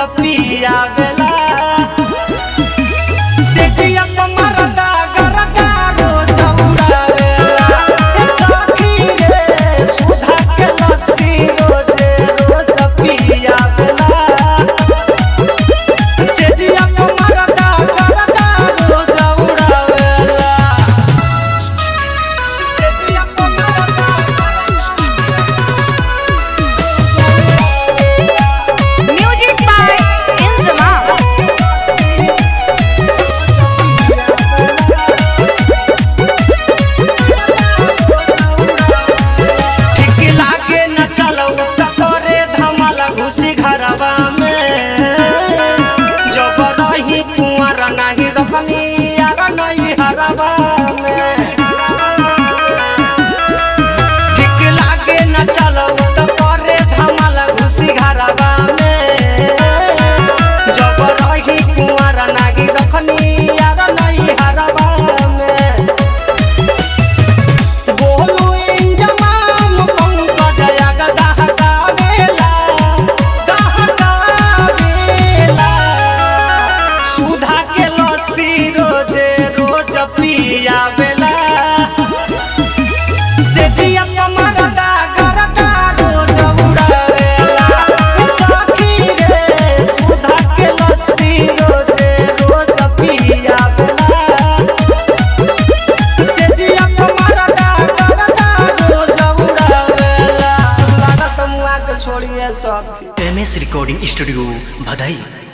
पिया बेला से जिया मरदा गरदा रोज उड़ावेला ए सखी रे सुधा के लस्सी रोजे रोज पिया बेला से जिया मरदा गरदा रोज उड़ावेला से जिया मरदा Music by Inzama. ठीक लागे न चलऊ त करे धमाला घुसी घरवा में जब रही कुंवर नाही रखनी यार नहीं हरवा में ठीक लागे न चलऊ त करे धमाला घुसी घरवा में जब रही कुंवर नाही रखनी यार नहीं हरवा में बोलू इंजमाम पंकज जगदा हटावेला दहटावेला सुधा के लस्सी रोजे रोज पियावेला से जिया मरदा गरदा रोज उड़ावेला सखी रे सुधा के लस्सी रोजे रोज पियावेला से जिया मरदा गरदा रोज उड़ावेला लागत मुआ के छोड़िए सखी एम एस रिकॉर्डिंग स्टूडियो भदई